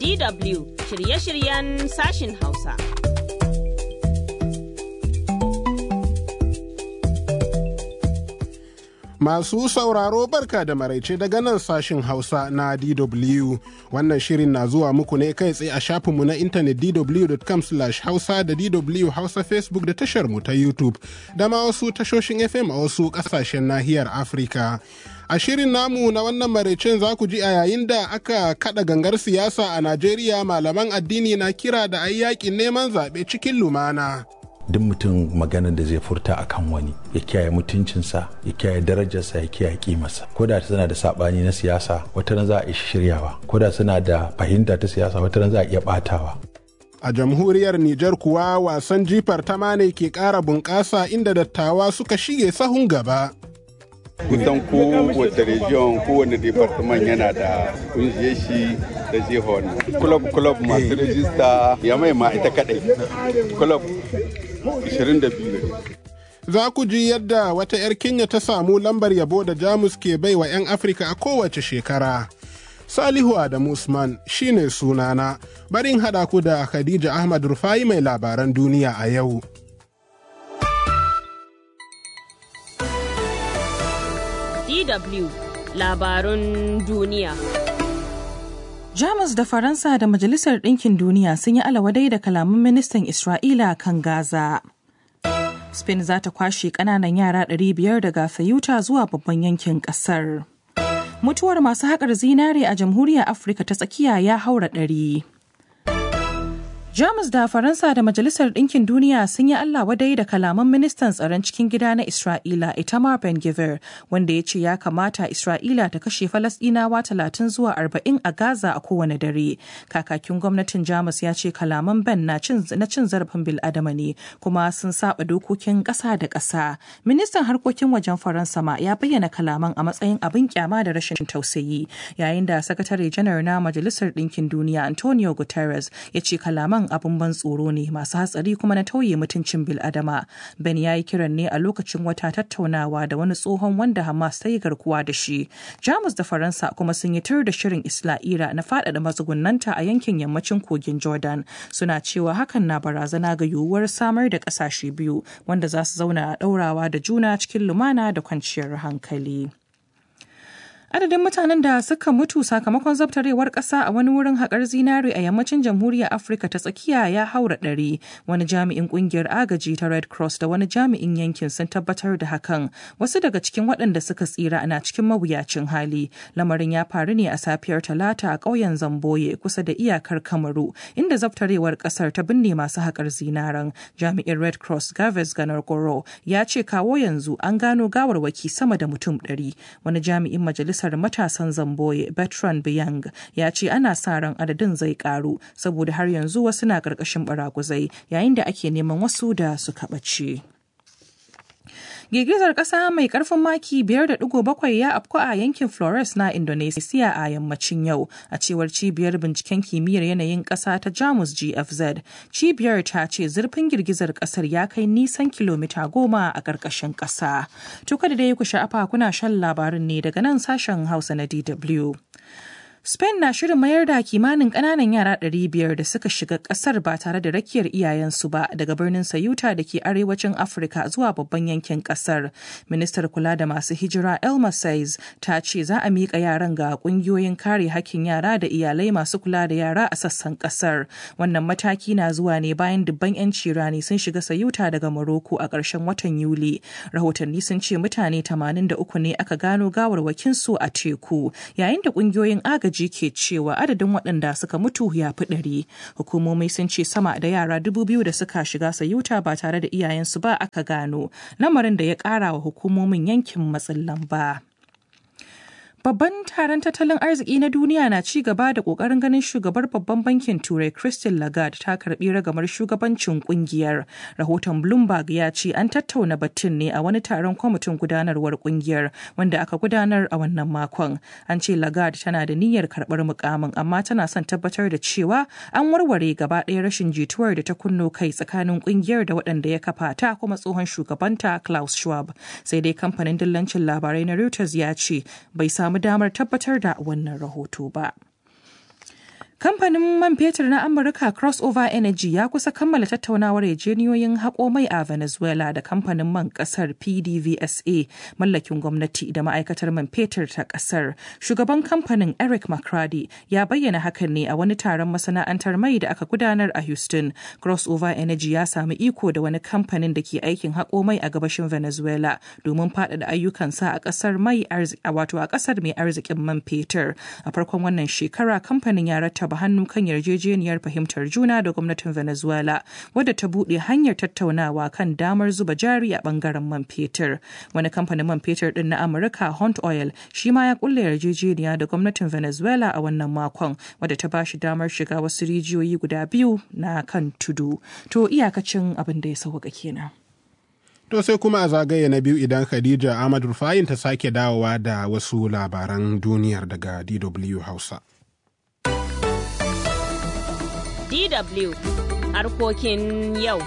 DW shirye-shiryen sashin Hausa. Masu sauraro barka da maraice daga nan sashin Hausa na DW. Wannan shirin na zuwa muku ne kai tsaye a shafinmu na intanet dw.com hausa da DW Hausa Facebook da tashar mu ta YouTube da ma wasu tashoshin FM a wasu ƙasashen nahiyar Afirka. A shirin namu na wannan maraicen za ku ji a yayin da aka kada gangar siyasa a Najeriya malaman addini na kira da ayi yakin neman zaɓe cikin lumana. duk mutum maganar da zai furta a kan wani ya kiyaye mutuncinsa ya kiyaye darajarsa ya kiyaye kimarsa ko da suna da sabani na siyasa wata ran za a iya shiryawa ko da suna da fahimta ta siyasa wata ran za a iya batawa A jamhuriyar Nijar kuwa wasan jifar tamane ke ƙara bunƙasa inda dattawa suka shige sahun gaba. kusan kowace region kowane department yana da kungiyar shi da jihon club club masu rajista ya mai ma ita kadai club 22 Za ku ji yadda wata 'yar Kenya ta samu lambar yabo da Jamus ke bai wa 'yan Afirka a kowace shekara. Salihu Adamu Usman shine sunana, barin haɗa ku da Khadija Ahmad Rufai mai labaran duniya a yau. DW labarun duniya. Jamus da Faransa da Majalisar Ɗinkin Duniya sun yi alawadai da kalaman ministan Isra'ila kan Gaza. Spain za ta kwashe ƙananan yara 500 daga Fayuta zuwa babban yankin ƙasar. Mutuwar masu haƙar zinare a Jamhuriyar Afirka ta tsakiya ya haura ɗari. Jamus da Faransa da Majalisar Ɗinkin Duniya sun yi Allah wadai da kalaman ministan tsaron cikin gida na Isra'ila Itamar Ben Gvir wanda ya ce ya kamata Isra'ila ta kashe Falasɗinawa talatin zuwa arba'in a Gaza a kowane dare. Kakakin gwamnatin Jamus ya ce kalaman Ben na cin zarafin bil'adama ne kuma sun saba dokokin ƙasa da ƙasa. Ministan harkokin wajen Faransa ma ya bayyana kalaman a matsayin abin kyama da rashin tausayi yayin da sakatare janar na Majalisar Ɗinkin Duniya Antonio Guterres ya ce kalaman abin ban tsoro ne masu hatsari kuma na tauye mutuncin biladama ben ya yi kiran ne a lokacin wata tattaunawa da wani tsohon wanda hamas ta yi garkuwa da shi jamus da faransa kuma sun yi tur da shirin isla'ira na faɗaɗa matsugunanta a yankin yammacin kogin jordan suna cewa hakan na barazana ga yiwuwar samar da ƙasashe biyu wanda za su zauna a ɗaurawa da juna cikin lumana da kwanciyar hankali. adadin mutanen da suka mutu sakamakon zabtarewar ƙasa a wani wurin haƙar zinare a yammacin jamhuriyar afirka ta tsakiya ya haura ɗari wani jami'in ƙungiyar agaji ta red cross da wani jami'in yankin sun tabbatar da hakan wasu daga cikin waɗanda suka tsira na cikin mawuyacin hali lamarin ya faru ne a safiyar talata a ƙauyen zamboye kusa da iyakar kamaru inda zabtarewar ƙasar ta binne masu haƙar zinaren jami'in red cross gaves ganar goro ya ce kawo yanzu an gano gawarwaki sama da mutum ɗari wani jami'in majalisar majalisar matasan zamboye bertrand biyang ya ce ana sa ran adadin zai karu saboda har yanzu wasu na karkashin baraguzai yayin da ake neman wasu da suka ɓace. Girgizar ƙasa mai ƙarfin maki 5.7 ya afku a yankin Flores na Indonesia a yammacin yau, a cewar cibiyar binciken kimiyyar yanayin ƙasa ta Jamus GFZ. Cibiyar ta ce zurfin girgizar ƙasar ya kai nisan kilomita goma a ƙarƙashin ƙasa. Tuka da dai ku sha'afa kuna shan labarin ne daga nan sashen Hausa na DW. Spain na shirin mayar da kimanin ƙananan yara 500 da suka shiga ƙasar ba tare da rakiyar iyayensu ba daga birnin Sayuta da ke arewacin Afirka zuwa babban yankin ƙasar. Ministar kula da masu hijira Elma Says ta ce za a miƙa yaran ga ƙungiyoyin kare hakkin yara da iyalai masu kula da yara a sassan ƙasar. Wannan mataki na zuwa ne bayan dubban 'yanci rani sun shiga Sayuta daga Morocco a ƙarshen watan Yuli. Rahotanni sun ce mutane 83 ne aka gano gawarwakinsu a teku, yayin da ƙungiyoyin agaji agaji ke cewa adadin waɗanda suka mutu ya fi ɗari. Hukumomi sun ce sama da yara dubu biyu da suka shiga sayuta ba tare da iyayensu ba aka gano, lamarin da ya ƙara wa hukumomin yankin matsin lamba. Babban taron tattalin arziki na duniya na ci gaba da kokarin ganin shugabar babban bankin Turai Christine Lagarde ta karbi ragamar shugabancin kungiyar. Rahoton Bloomberg ya ce an tattauna batun ne a wani taron kwamitin gudanarwar kungiyar wanda aka gudanar a wannan makon. An ce Lagarde tana da niyyar karbar mukamin amma tana son tabbatar da cewa an warware gaba ɗaya rashin jituwar da ta kunno kai tsakanin kungiyar da waɗanda ya kafa ta kuma tsohon shugabanta Klaus Schwab. Sai dai kamfanin dillancin labarai na Reuters ya ce bai samu damar tabbatar da wannan rahoto ba. Kamfanin man fetur na Amurka Crossover Energy ya kusa kammala tattaunawar yarjejeniyoyin haƙo mai a Venezuela da kamfanin man ƙasar PDVSA mallakin gwamnati da ma'aikatar man fetur ta ƙasar. Shugaban kamfanin Eric McCrady ya bayyana hakan ne a wani taron masana'antar mai da aka gudanar a Houston. Crossover Energy ya sami iko da wani kamfanin da ke aikin haƙo mai a gabashin Venezuela domin faɗaɗa ayyukansa a ƙasar mai wato a ƙasar mai arzikin man fetur. A farkon wannan shekara kamfanin ya rattaba hannu kan yarjejeniyar fahimtar juna da gwamnatin Venezuela wadda ta buɗe hanyar tattaunawa kan damar zuba jari a ɓangaren man fetur. Wani kamfanin man fetur ɗin na Amurka Hunt Oil shi ma ya kulle yarjejeniya da gwamnatin Venezuela a wannan makon wadda ta bashi damar shiga wasu rijiyoyi guda biyu na kan tudu. To iyakacin abin da ya sauka kenan. To sai kuma a zagaye na biyu idan Khadija Ahmad Rufayin ta sake dawowa da wasu labaran duniyar daga DW Hausa. DW harkokin yau.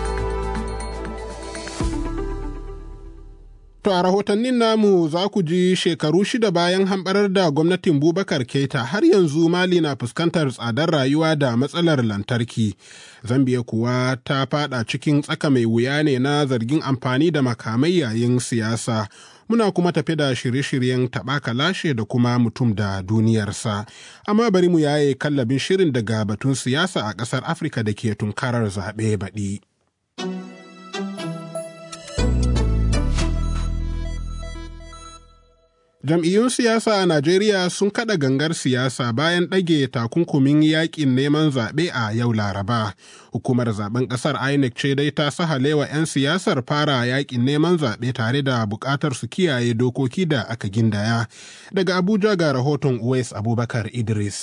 To a rahotannin namu za ku ji shekaru shida bayan hamɓarar da gwamnatin Bubakar Keita har yanzu Mali na fuskantar tsadar rayuwa da matsalar lantarki. Zambiya kuwa ta fada cikin tsaka mai wuya ne na zargin amfani da makamai yayin siyasa. Muna kuma tafi da shirye-shiryen taɓa lashe da kuma mutum da duniyarsa. Amma bari mu yaye kallabin shirin daga batun siyasa a ƙasar Afirka da ke tunkarar zaɓe baɗi. Jam'iyyun siyasa a Najeriya sun kada gangar siyasa bayan ɗage takunkumin yakin neman zaɓe a yau Laraba. Hukumar zaben ƙasar INEC ce dai ta sahalewa 'yan siyasar fara yakin neman zaɓe tare da buƙatar su kiyaye dokoki da aka gindaya. Daga Abuja ga rahoton Uwais Abubakar Idris.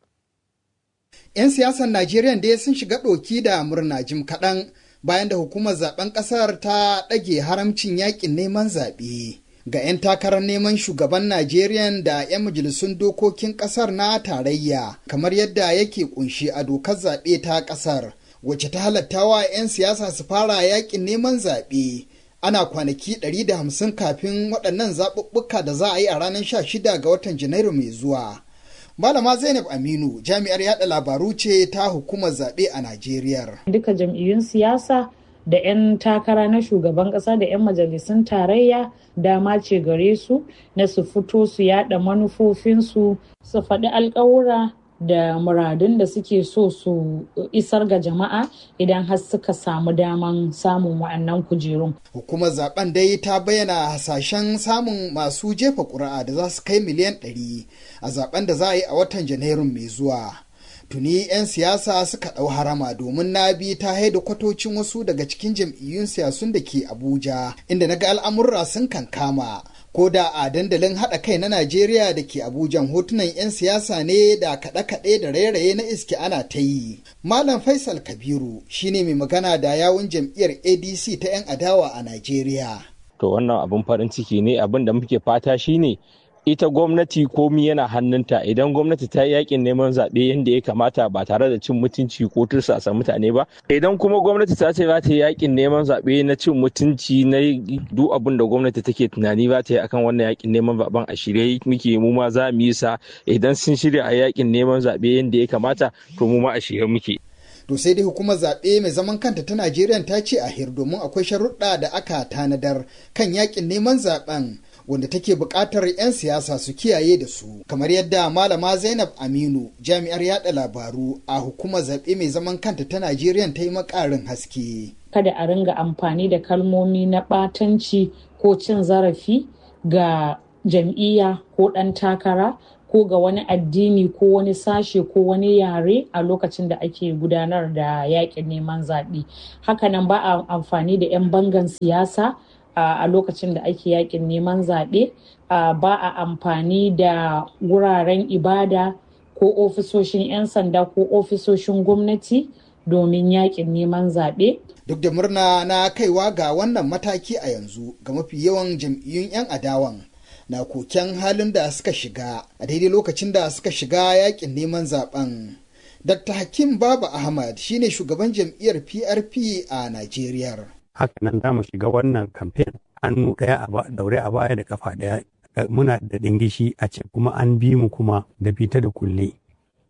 'Yan siyasar Najeriya dai sun shiga ɗoki da murna jim kaɗan bayan da hukumar zaben ƙasar ta ɗage haramcin yakin neman zaɓe. ga 'yan takarar neman shugaban Najeriya da 'yan majalisun dokokin kasar na tarayya kamar yadda yake kunshi a dokar zaɓe ta kasar wacce ta halattawa 'yan siyasa su fara yakin neman zaɓe ana kwanaki 150 kafin waɗannan zaɓuɓɓuka da za a yi a ranar 16 ga watan janairu mai zuwa Malama Zainab Aminu jami'ar yada labaru ce ta hukumar zaɓe a Najeriya. Duka jam'iyyun siyasa da 'yan takara na shugaban ƙasa da 'yan majalisun tarayya dama ce gare su na su fito su yada manufofinsu su faɗi alkawura da muradun da suke so su isar ga jama'a idan har suka samu daman samun wa'annan kujerun. Hukumar zaben dai ta bayyana hasashen samun masu jefa ƙuri'a da za su kai miliyan 100 a zaben da za a yi a watan Janairun mai zuwa. tuni 'yan siyasa suka ɗau harama domin na bi ta haida kwatocin wasu daga cikin jam'iyyun siyasun da ke abuja inda na ga al'amurra sun kankama ko da a dandalin haɗa kai na najeriya da ke abuja hotunan 'yan siyasa ne da kaɗe-kaɗe da rairaye na iske ana ta yi malam faisal kabiru shine mai magana da yawun jam'iyyar adc ta 'yan adawa a najeriya to wannan abin farin ciki ne abin da muke fata shine ita gwamnati komi yana hannunta idan gwamnati ta yi yakin neman zaɓe yadda ya kamata ba tare da cin mutunci ko tursasa mutane ba idan kuma gwamnati ta ce za ta yi yakin neman zaɓe na cin mutunci na duk abin da gwamnati take tunani za ta yi akan wannan yakin neman zaɓen a shirye muke mu ma za mu yi sa idan sun shirya a yakin neman zaɓe yadda ya kamata to mu ma a shirye muke. To sai dai hukumar zaɓe mai zaman kanta ta Najeriya ta ce a hir domin akwai sharuɗa da aka tanadar kan yakin neman zaɓen wanda take buƙatar 'yan siyasa su kiyaye da su kamar yadda malama zainab aminu jami'ar yada labaru a hukumar zaɓe mai zaman kanta ta najeriya ta yi makarin haske kada a ringa amfani da kalmomi na ɓatanci ko cin zarafi ga jam'iyya ko ɗan takara ko ga wani addini ko wani sashe ko wani yare a lokacin da ake gudanar da yaƙin neman zaɓe hakanan ba a amfani da 'yan bangan siyasa a lokacin da ake yakin neman zaɓe ba a amfani da wuraren ibada ko ofisoshin 'yan sanda ko ofisoshin gwamnati domin yakin neman zaɓe. Duk da murna na kaiwa ga wannan mataki a yanzu ga mafi yawan jam'iyyun 'yan adawan na koken halin da suka shiga a daidai lokacin da suka shiga yakin neman zaben. Dr. Hakim Baba Ahmad shine shugaban jam'iyyar PRP a Najeriya. haka nan za mu shiga wannan kamfen hannu ɗaya a daure a baya da kafa ɗaya muna da dingishi a ce kuma an bi mu kuma da fita da kulle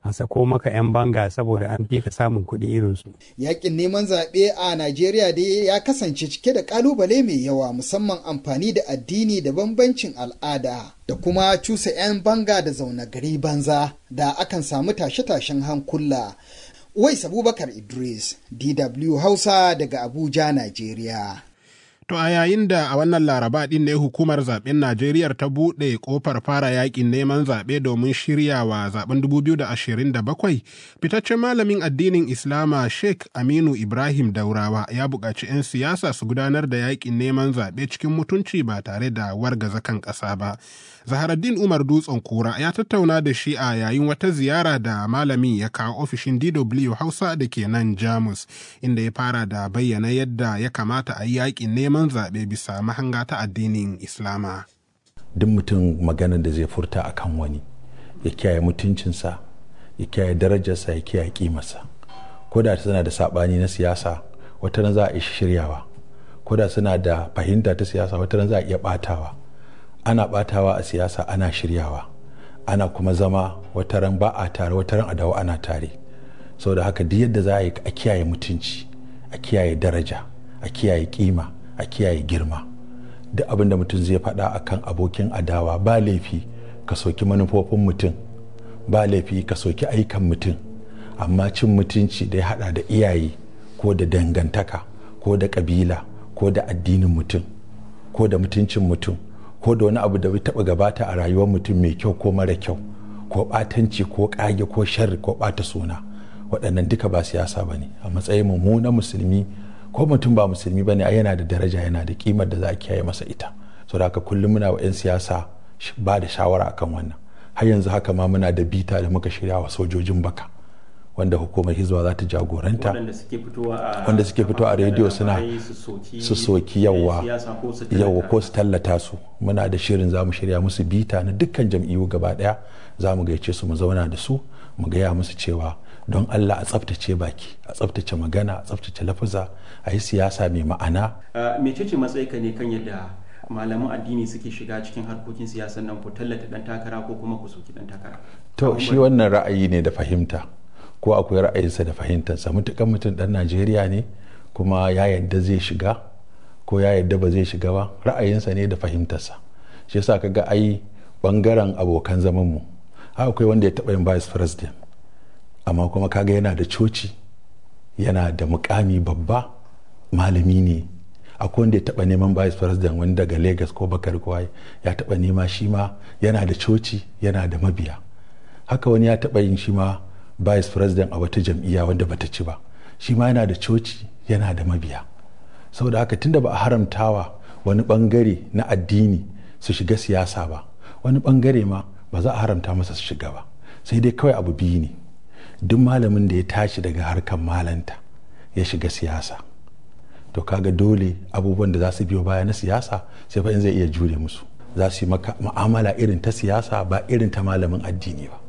a sako maka 'yan banga saboda an fi ka samun kuɗi irinsu. Yakin neman zaɓe a Najeriya dai ya kasance cike da ƙalubale mai yawa musamman amfani da addini da bambancin al'ada da kuma cusa 'yan banga da zaune gari banza da akan samu tashe-tashen hankula. Wais Abubakar Idris, DW Hausa daga Abuja, Najeriya. To a yayin da a wannan laraba ɗin ne hukumar zaben Najeriya ta buɗe ƙofar fara yakin neman zaɓe domin shirya wa zaben 2027, fitaccen malamin addinin Islama Sheikh Aminu Ibrahim Daurawa ya buƙaci 'yan siyasa su gudanar da yakin neman zaɓe cikin mutunci ba tare da wargaza kan ƙasa ba. Zaharaddin Umar Dutsen Kura ya tattauna da shi a yayin wata ziyara da malamin ya kawo ofishin DW Hausa da ke nan Jamus, inda ya fara da bayyana yadda ya kamata a yi yakin neman zaɓe bisa mahanga ta addinin Islama. Duk mutum maganar da zai furta a kan wani, ya kiyaye mutuncinsa, ya kiyaye darajarsa, ya kiyaye kimarsa. Ko da suna da saɓani na siyasa, wata ran za a iya shiryawa. Ko da suna da fahimta ta siyasa, wata ran za a iya ɓatawa. ana batawa a siyasa ana shiryawa ana kuma zama wata ran ba a tare wata ran a dawo ana tare saboda haka duk yadda za a yi a kiyaye mutunci a kiyaye daraja a kiyaye kima a kiyaye girma duk abin da mutum zai faɗa akan abokin adawa ba laifi ka soki manufofin mutum ba laifi ka soki aikan mutum amma cin mutunci da ya haɗa da iyaye ko da dangantaka ko da ƙabila ko da addinin mutum ko da mutuncin mutum ko da wani abu da bai taba gabata a rayuwar mutum mai kyau ko mara kyau ko batanci ko kage ko sharri ko bata suna waɗannan duka ba siyasa ba ne a matsayin mu na musulmi ko mutum ba musulmi ba ne yana da daraja yana da kimar da za a kiyaye masa ita so da haka kullum muna wa 'yan siyasa ba da shawara akan wannan har yanzu haka ma muna da bita da muka shirya wa sojojin baka wanda hukumar hizba za ta jagoranta wanda suke fitowa a rediyo suna su soki yawa yawa ko su tallata su muna da shirin za mu shirya musu bita na dukkan jam'iyyu gaba daya za mu gaice su mu zauna da su mu gaya musu cewa don allah a tsaftace baki a tsaftace magana a tsaftace lafuza a yi siyasa mai ma'ana mecece matsayinka ne kan yadda malaman addini suke shiga cikin harkokin siyasar nan ku tallata dan takara ko kuma ku soki dan takara to shi wannan ra'ayi ne da fahimta ko akwai ra'ayinsa da fahimtarsa mutukan mutum dan najeriya ne kuma ya yadda zai shiga ko ya yadda ba zai shiga ba ra'ayinsa ne da fahimtarsa shi yasa kaga ai bangaren abokan zaman mu akwai wanda ya taba yin vice president amma kuma kaga yana da coci yana da mukami babba malami ne akwai wanda ya taba neman vice president wani daga lagos ko bakar kawai ya taba nema shi ma yana da coci yana da mabiya haka wani ya taba yin shi ma vice president a wata jam'iyya wanda bata ci ba shi ma yana da coci yana da mabiya saboda haka tunda ba a haramtawa wani bangare na addini su shiga siyasa ba wani bangare ma ba za a haramta masa su shiga ba sai dai kawai abu biyu ne duk malamin da ya tashi daga harkar malanta ya shiga siyasa to kaga dole abubuwan da za su biyo baya na siyasa sai fa in zai iya jure musu za su yi maka mu'amala irin ta siyasa ba irin ta malamin addini ba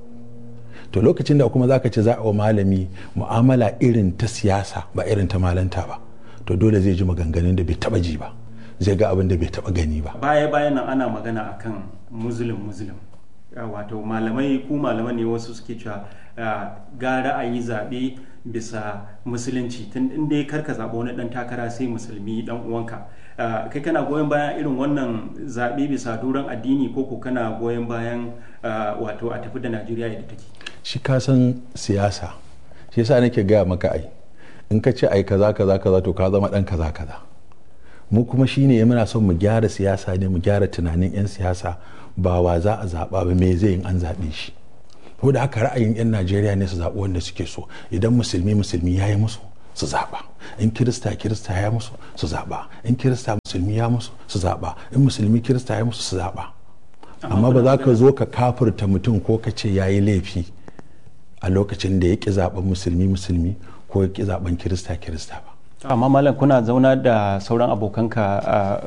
to lokacin da kuma zaka ce za a wa malami mu'amala irin ta siyasa ba irin ta malanta ba to dole zai ji maganganun da bai taba ji ba zai ga abin da bai taba gani ba baya bayan nan ana magana akan muslim muslim wato malamai ku malaman ne wasu suke cewa gara a yi zaɓe bisa musulunci tun inda karka zaɓa wani ɗan takara sai musulmi ɗan uwanka kai kana goyon bayan irin wannan zaɓe bisa duran addini ko ko kana goyon bayan wato a tafi da najeriya yadda take shi ka san siyasa shi yasa nake gaya maka ai in ka ce ai kaza kaza kaza to ka zama dan kaza kaza mu kuma shine muna son mu gyara siyasa ne mu gyara tunanin yan siyasa ba wa za a zaba ba me zai yin an zabe shi ko da haka ra'ayin yan Najeriya ne su zaɓi wanda suke so idan musulmi musulmi ya yi musu su zaɓa in kirista kirista ya musu su zaɓa in kirista musulmi ya musu su zaɓa in musulmi kirista ya musu su zaɓa amma ba za ka zo ka kafurta mutum ko ka ce ya yi laifi a lokacin da ya ƙi zaɓen musulmi musulmi ko ya ƙi zaɓen kirista kirista ba amma malam kuna zauna da sauran abokanka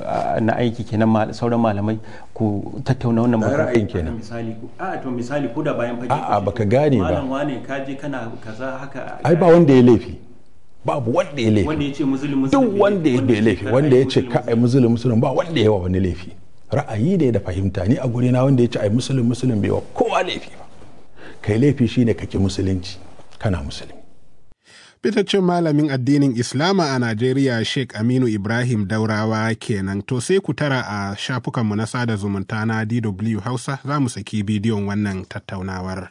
na aiki kenan sauran malamai ku tattauna wannan ra'ayin kenan misali a to misali ko da bayan fage a'a baka gane ba malam wane ka je kana kaza haka ai ba wanda ya laifi babu wanda ya laifi wanda ya ce musulmi duk wanda ya laifi wanda ya ce ka ai musulmi musulmi ba wanda ya wa wani laifi ra'ayi ne da fahimta ni a guri na wanda ya ce ai musulmi musulmi bai wa kowa laifi ba kai laifi shine kake musulunci kana musulmi fitaccen malamin addinin Islama a Najeriya Sheikh Aminu Ibrahim Daurawa kenan to sai ku tara a shafukanmu na sada zumunta na DW Hausa za mu saki bidiyon wannan tattaunawar.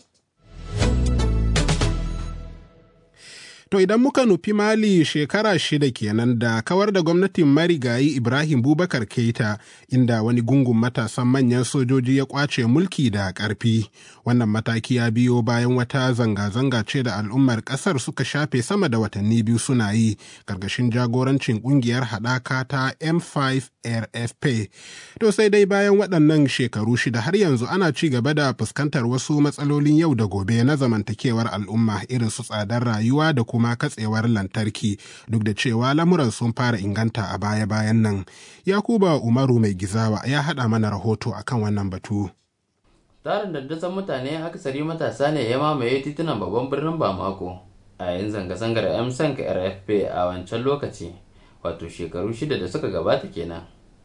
To idan muka nufi Mali shekara shida kenan da kawar da gwamnatin marigayi Ibrahim Bubakar Keita inda wani gungun matasan manyan sojoji ya kwace mulki da ƙarfi. Wannan mataki ya biyo bayan wata zanga-zanga ce da al'ummar ƙasar suka shafe sama da watanni biyu suna yi ƙarƙashin jagorancin ƙungiyar haɗaka ta M5 RFP. To sai dai bayan waɗannan shekaru shida har yanzu ana ci gaba da fuskantar wasu matsalolin yau da gobe na zamantakewar al'umma irin su tsadar rayuwa da kuma katsewar lantarki duk da cewa lamuran sun fara inganta a baya-bayan nan. Yakuba Umaru mai gizawa ya haɗa mana rahoto akan wannan batu. Tarin daddasan mutane akasari matasa ne ya mamaye titunan babban birnin Bamako a yayin zanga-zangar M-Sank RFP a wancan lokaci. wato shekaru shida da suka gabata kenan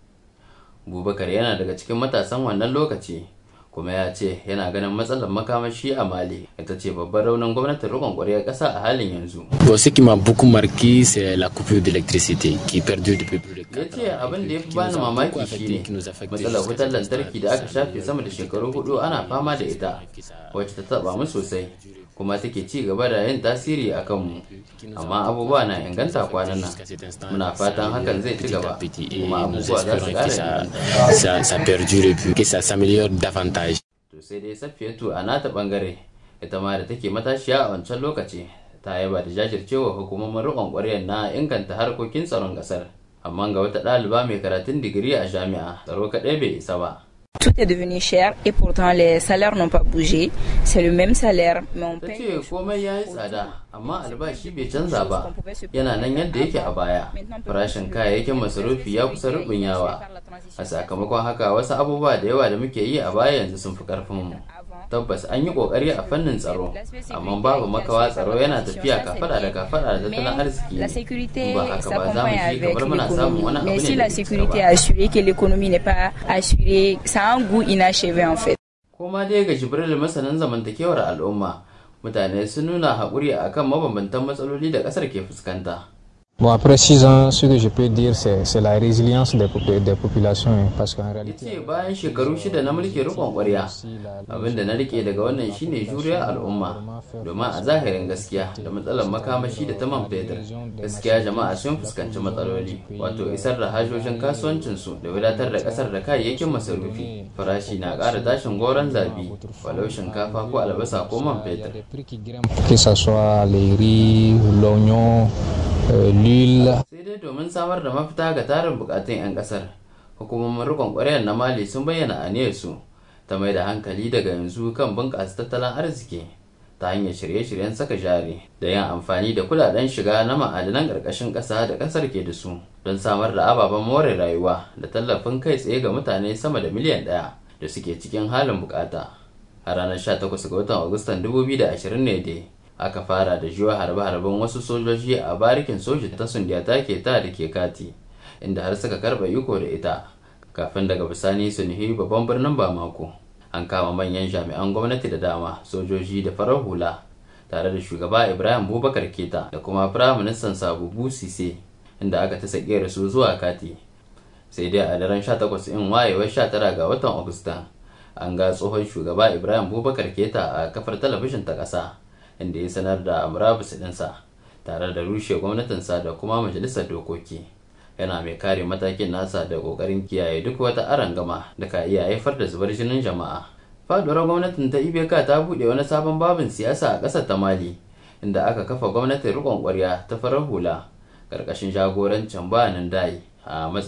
bubakar yana daga cikin matasan wannan lokaci kuma ya ce yana ganin matsalar makamashi a mali ita ce babban raunin gwamnatin rikon ƙwaryar ƙasa a halin yanzu Bon, ce qui m'a beaucoup marqué, c'est la coupure d'électricité qui perdure depuis plus de ya ce abin da ya fi bani mamaki shine matsalar wutar lantarki da aka shafe sama da shekaru hudu ana fama da ita wacce ta taba mu sosai kuma take ci gaba da yin tasiri a kanmu amma abubuwa na inganta kwanan nan muna fatan hakan zai ci gaba kuma abubuwa za su kara inganta ça, ça perdure et puis que ça s'améliore davantage. to sai dai safiyatu a nata bangare ita ma da take matashiya a wancan lokaci ta yaba da jajircewa hukumomin riƙon ƙwaryar na inganta harkokin tsaron ƙasar amma ga wata ɗaliba mai karatun digiri a jami'a tsaro kaɗai bai isa ba Tout est devenu cher et pourtant les salaires n'ont pas bougé. C'est le même salaire, mais on ta paye. ce komai ya yi tsada amma albashi bai canza ba yana nan yadda yake a baya farashin kayayyakin masarufi ya kusa yawa a sakamakon haka wasu abubuwa da yawa da muke yi a baya yanzu sun fi karfinmu tabbas an yi kokari a fannin tsaro amma babu makawa tsaro yana tafiya kafada da kafada da tattalin arziki La sécurité ba haka ba za mu s'accompagne ci avec kamar muna samun wani l'économie. abu Mais ne si da la bai cika sécurité ba. est assurée, que l'économie n'est pas assurée, ça a un goût inachevé en fait. Koma dai ga Jibril masanin zamantakewar al'umma, mutane sun nuna haƙuri a kan mabambantan matsaloli da ƙasar ke fuskanta. Bon, après six ans, ce que je peux dire, c'est c'est la résilience des, popu- des populations. hein, Parce qu'en réalité, ce bayan shekaru shida na mulkin rikon ƙwarya abinda na rike daga wannan shine juriyar al'umma domin a zahirin gaskiya da matsalar makamashi da ta man fetur gaskiya jama'a sun fuskanci matsaloli wato isar da hajojin kasuwancinsu da wadatar da ƙasar da kayayyakin masarufi farashi na ƙara tashin goron zabi walau shinkafa ko albasa ko man fetur que ce soit les riz, l'oignon, euh, l'huile, sai dai domin samar da mafita ga tarin bukatun 'yan kasar hukumomin rikon kwaryar na mali sun bayyana aniyarsu ta mai da hankali daga yanzu kan bunƙasa tattalin arziki ta hanyar shirye-shiryen saka jari da yin amfani da kudaden shiga na ma'adanan ƙarƙashin ƙasa da ƙasar ke da su don samar da ababen more rayuwa da tallafin kai tsaye ga mutane sama da miliyan ɗaya da suke cikin halin bukata a ranar 18 ga watan agustan 2020 ne dai aka fara da jiwa harbe-harben wasu sojoji a barikin soji ta sundiyata ke ta da ke kati inda har suka karɓa iko da ita kafin daga bisani su nuhi babban birnin bamako an kama manyan jami'an gwamnati da dama sojoji da farar hula tare da shugaba ibrahim bubakar keta da kuma firaministan sabubu sise inda aka ta sake su zuwa kati sai dai a daren 18 in wayewar 19 ga watan agusta an ga tsohon shugaba ibrahim bubakar keta a kafar talabijin ta ƙasa inda ya sanar da murabus ɗinsa tare da rushe gwamnatinsa da kuma majalisar dokoki yana mai kare matakin nasa da ƙoƙarin kiyaye duk wata arangama da ka iya haifar da zubar jinin jama'a faduwar gwamnatin ta ibk ta buɗe wani sabon babin siyasa a ƙasar ta mali inda aka kafa gwamnatin riƙon ƙwarya ta farar hula ƙarƙashin jagorancin bayanin dai a matsayin